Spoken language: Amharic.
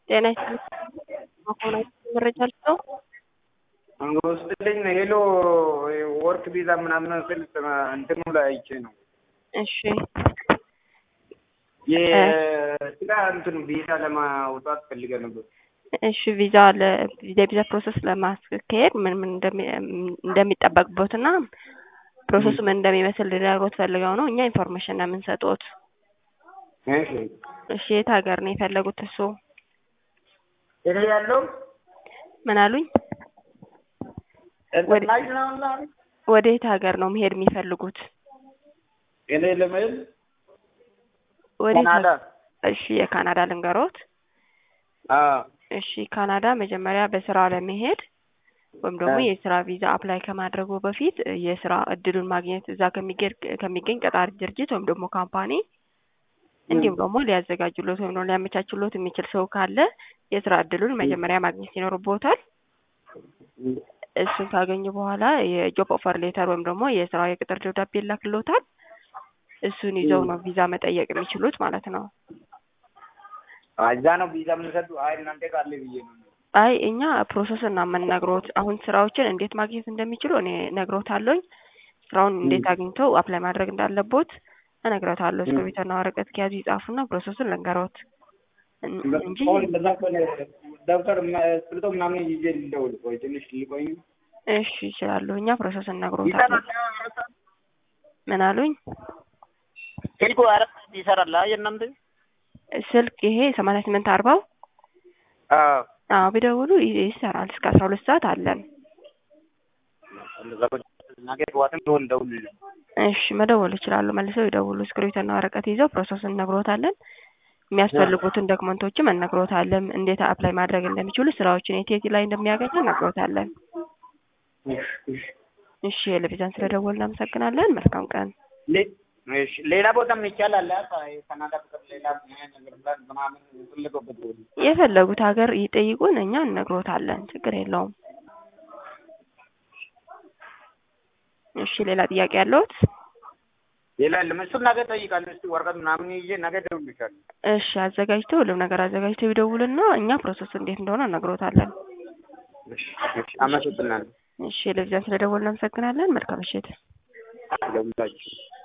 ጤና ይስጥልኝ መሆናችሁ መረጃ ልስጠው? ውስጥልኝ ሄሎ ወርክ ቪዛ ምናምን ስል እንትኑ ላይ አይቼ ነው። እሺ የስራ እንትኑ ቪዛ ለማውጣት ፈልገ ነበር። እሺ ቪዛ የቪዛ ፕሮሰስ ለማስካሄድ ምን ምን እንደሚጠበቅበት እና ፕሮሰሱ ምን እንደሚመስል ሊነግሮት ፈልገው ነው። እኛ ኢንፎርሜሽን ነው የምንሰጡት። እሺ እሺ የት ሀገር ነው የፈለጉት እሱ? እኔ ያለው ምን አሉኝ? ኢንተርናሽናል ወደ የት ሀገር ነው መሄድ የሚፈልጉት? እኔ ለመሄድ ወደ ካናዳ። እሺ የካናዳ ልንገሮት። አዎ እሺ ካናዳ መጀመሪያ በስራ ለመሄድ ወይም ደግሞ የስራ ቪዛ አፕላይ ከማድረጉ በፊት የስራ እድሉን ማግኘት እዛ ከሚገኝ ከሚገኝ ቀጣሪ ድርጅት ወይም ደግሞ ካምፓኒ እንዲሁም ደግሞ ሊያዘጋጁሎት ወይም ደግሞ ሊያመቻችሎት የሚችል ሰው ካለ የስራ እድሉን መጀመሪያ ማግኘት ይኖርቦታል። እሱን ካገኙ በኋላ የጆብ ኦፈር ሌተር ወይም ደግሞ የስራ የቅጥር ደብዳቤ ይላክሎታል። እሱን ይዘው ነው ቪዛ መጠየቅ የሚችሉት ማለት ነው። እዛ ነው ቪዛ የምንሰጡ። አይ እናንተ ካለ ብዬ ነው። አይ እኛ ፕሮሰስ እና የምንነግሮት አሁን ስራዎችን እንዴት ማግኘት እንደሚችሉ እኔ ነግሮታለሁኝ። ስራውን እንዴት አግኝተው አፕላይ ማድረግ እንዳለቦት እነግሮታለሁ። እስክሪብቶና ወረቀት ከያዙ ይጻፉና ፕሮሰሱን ልንገሮት እንጂ አሁን በዛ ከሆነ ደብተር እስክሪብቶ ምናምን ይዤ ልደውል። ቆይ ትንሽ ሊቆይ እሺ ይችላሉ። እኛ ፕሮሰስ እነግሮታለን። ምን አሉኝ? ስልኩ አረፍ ይሰራል የእናንተ? ስልክ ይሄ ሰማንያ ስምንት አርባው አዎ አዎ ቢደውሉ ይሰራል። እስከ አስራ ሁለት ሰዓት አለን። ነገ ጠዋትም ቢሆን እደውልልህ። እሺ መደወል ይችላሉ። መልሰው ይደውሉ። እስክሪብቶና ወረቀት ይዘው ፕሮሰሱን እነግሮታለን። የሚያስፈልጉትን ዶክመንቶችም እነግሮታለን። እንዴት አፕላይ ማድረግ እንደሚችሉ ስራዎችን የት የት ላይ እንደሚያገኙ እነግሮታለን። እሺ ለቪዛን ስለደወል እናመሰግናለን። መልካም ቀን። እሺ ሌላ ቦታም ይቻላል። ካናዳ ፍቅር ሌላ ነገር ምናምን የፈለገበት ቦታ የፈለጉት ሀገር ይጠይቁን፣ እኛ እነግሮታለን። ችግር የለውም። እሺ ሌላ ጥያቄ ያለዎት? ሌላ የለም። እሱን ነገ እጠይቃለሁ። እስኪ ወረቀት ምናምን ይዤ ነገ እደውልልሻለሁ። እሺ አዘጋጅተው ሁሉም ነገር አዘጋጅተው ይደውሉና እኛ ፕሮሰስ እንዴት እንደሆነ እነግሮታለን። እሺ እሺ፣ አመሰግናለሁ። እሺ ለቪዛን ስለደወል እናመሰግናለን። መልካም ምሽት። ለሁላችሁ